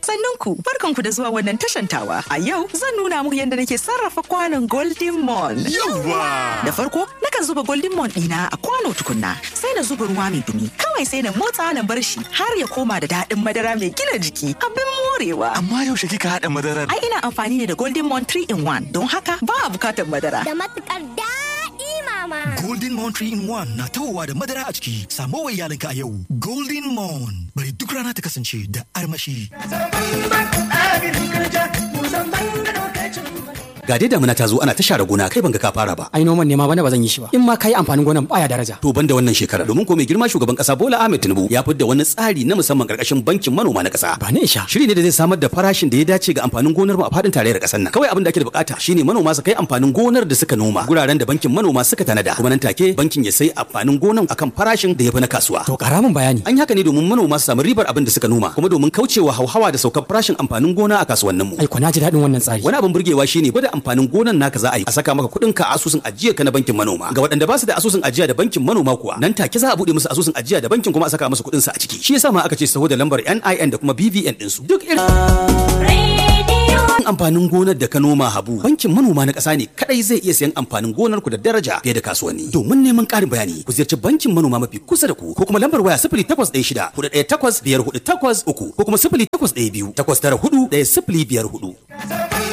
Sannunku, barkanku da zuwa wannan tashantawa. A yau zan nuna muku yadda nake sarrafa kwanon Golden Mon. Yawwa! Da farko, nakan zuba Golden Mon ɗina a kwano tukunna, sai na zuba ruwa mai dumi. Kawai sai na motsa na bar shi har ya koma da daɗin madara mai gina jiki. Abin morewa. Amma yaushe kika haɗa madarar? Ai ina amfani ne da Golden Mon 3 in 1 don haka ba a bukatar madara. da matukar daɗi mama. Golden Moon 3 in 1 na tawowa da madara a ciki. Samo wa iyalinka a yau. Golden Moon. Bari duk rana ta kasance da armashi. Ga dai damuna ta zo ana ta share gona kai ban ga ka fara ba. ai noman ne ma bana ba zan yi shi ba in ma kai amfanin gonan baya daraja To ban da wannan shekara domin ko mai girma shugaban kasa Bola Ahmed Tinubu ya fidda wani tsari na musamman karkashin bankin manoma na kasa. ba ni isha Shiri ne da zai samar da farashin da ya dace ga amfanin gonar mu a fadin tarayyar kasar nan. Kawai abin da ake da bukata shine manoma su kai amfanin gonar da suka noma guraren da bankin manoma suka tanada. Kuma nan take bankin ya sai amfanin gonan akan farashin da ya fi na kasuwa. to kara min bayani An yi haka ne domin manoma su samu ribar abin da suka noma kuma domin kaucewa hauhawa da saukar farashin amfanin gona a kasuwannin mu. ai ko na ji daɗin wannan tsari Wani abin burgewa shine gwada amfanin gonan naka za a yi a saka maka kuɗin ka a asusun ajiya ka na bankin manoma. Ga waɗanda ba su da asusun ajiya da bankin manoma kuwa nan take za a buɗe musu asusun ajiya da bankin kuma a saka musu kuɗin su a ciki. Shi yasa ma aka ce saho da lambar NIN da kuma BVN ɗin su. Duk irin amfanin gonar da ka noma habu bankin manoma na ƙasa ne kadai zai iya sayan amfanin gonar ku da daraja fiye da kasuwanni. Domin neman ƙarin bayani ku ziyarci bankin manoma mafi kusa da ku ko kuma lambar waya sifili takwas ɗaya shida hudu ɗaya takwas biyar hudu takwas uku ko kuma sifili takwas ɗaya biyu takwas tara hudu ɗaya sifili biyar hudu.